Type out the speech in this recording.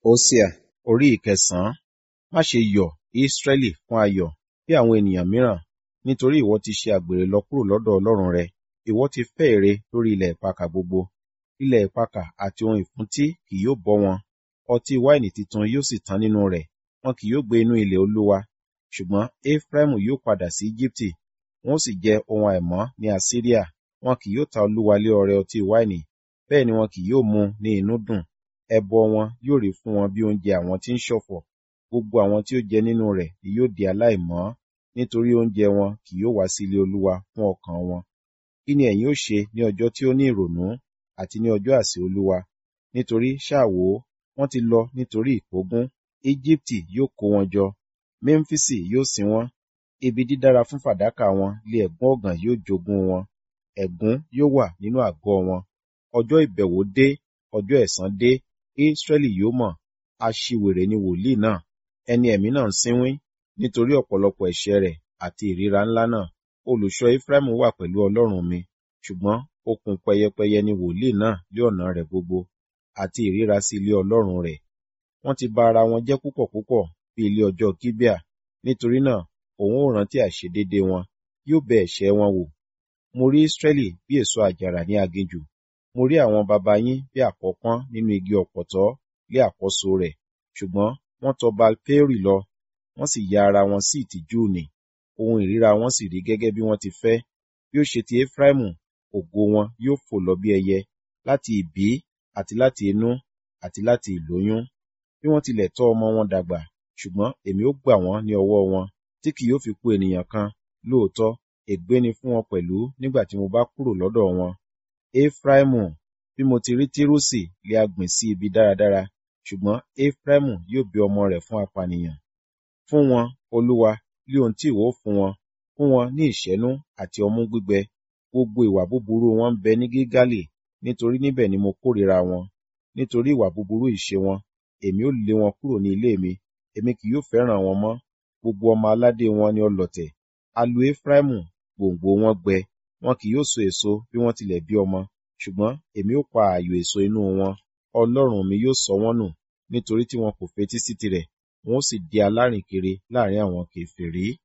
Hósíà orí ìkẹsàn-án. Má ṣe yọ̀, Ísírẹ́lì, fún ayọ̀ bí àwọn ènìyàn mìíràn, nítorí ìwọ ti ṣe àgbèrè lọ kúrò lọ́dọ̀ Ọlọ́run rẹ. Ìwọ ti fẹ́ ère lórí ilẹ̀ ìpakà gbogbo. Ilẹ̀ ìpakà àti ohun ìfúntí kì yóò bọ́ wọn. Ọtí wáìnì titun yóò sì tán nínú rẹ̀. Wọn kì yóò gbé inú ilẹ̀ Olúwa. Ṣùgbọ́n Efraimu yóò padà sí Ejibiti, wọn ó sì jẹ ohun àìmọ́ ní Asiria. Wọn kì yóò ta Olúwa lé ọrẹ ọtí wáìnì, bẹ́ẹ̀ ni wọn kì yóò mu ní inú dùn. Ẹbọ wọn yóò rí fún wọn bí oúnjẹ àwọn tí ń ṣọ̀fọ̀. Gbogbo àwọn tí ó jẹ nínú rẹ̀ ni yóò di aláìmọ́, nítorí oúnjẹ wọn kì yóò wá sí ilé Olúwa fún ọkàn wọn. Kí ni ẹ̀yin ó ṣe ní ọjọ́ tí ó ní ìrònú àti ní ọjọ́ àsè Olúwa? Nítorí ṣáà wò ó, wọ́n ti lọ nítorí ìkógun. Ejibiti yóò kó wọn jọ, Memfisi yóò sin wọ́n. Ibi dídára fún fàdákà wọn lé ẹ̀gún ọ̀gàn yóò jogún wọn. Ẹ̀gún yóò wà nínú àgọ́ wọn. Ọjọ́ ìbẹ̀wò dé, ọjọ́ ẹ̀san dé, Ísírẹ́lì yóò mọ̀. Aṣiwèrè ni wòlíì náà, ẹni ẹ̀mí náà ń sínwín, nítorí ọ̀pọ̀lọpọ̀ ẹ̀ṣẹ̀ rẹ̀ àti ìríra ńlá náà. Olùṣọ́ Efraimu wà pẹ̀lú Ọlọ́run mi, ṣùgbọ́n okùn pẹyẹpẹyẹ ni wòlíì náà lé ọ̀nà rẹ̀ gbogbo, àti ìríra sí ilé Ọlọ́run rẹ̀. Wọ́n ti ba ara wọn jẹ́ púpọ̀ púpọ̀ bí ilé ọjọ́ Gibea. Nítorí náà, òun ó rántí àìṣedéédé wọn, yóò bẹ ẹ̀ṣẹ̀ wọn wò. Mo rí Ísírẹ́lì bí èso àjàrà ní aginjù. Mo rí àwọn baba yín bí àkọ́pọ́n nínú igi ọ̀pọ̀tọ́ lé àkọ́so rẹ̀. Ṣùgbọ́n wọ́n tọ Baal-peori lọ, wọ́n sì ya ara wọn sí ìtìjú nì. Ohun ìríra wọn sì rí gẹ́gẹ́ bí wọ́n ti fẹ́. Bí ó ṣe ti Efraimu, ògo wọn yóò fò lọ bí ẹyẹ, láti ìbí àti láti inú àti láti ìlóyún. Bí wọ́n tilẹ̀ tọ́ ọmọ wọn dàgbà, ṣùgbọ́n èmi ó gbà wọ́n ní ọwọ́ wọn, tí kì yóò fi kù ènìyàn kan. Lóòótọ́, ègbé ni fún wọn pẹ̀lú nígbà tí mo bá kúrò lọ́dọ̀ wọn. Efraimu, bí mo ti rí Tírúsì lé a gbìn sí ibi dáradára, ṣùgbọ́n Efraimu yóò bí ọmọ rẹ̀ fún apànìyàn. Fún wọn, Olúwa, lé ohun tí ìwọ ó fún wọn, fún wọn ní ìṣẹ́nú àti ọmú gbígbẹ. Gbogbo ìwà búburú wọn ń bẹ ní Gilgali, nítorí níbẹ̀ ni mo kórìíra wọn. Nítorí ìwà búburú ìṣe wọn, èmi ó lé wọn kúrò ní ilé mi, èmi kì yóò fẹ́ràn wọn mọ́. Gbogbo ọmọ aládé wọn ni ọlọ̀tẹ̀. A lu Efraimu, gbòǹgbò wọn gbẹ, wọn kì yóò so èso bí wọ́n tilẹ̀ bí ọmọ. Ṣùgbọ́n èmi ó pa ààyò èso inú wọn. Ọlọ́run mi yóò sọ wọ́n nù, nítorí tí wọn kò fetí sí tirẹ̀, wọn ó sì di alárìnkiri láàrin àwọn kèfèrí.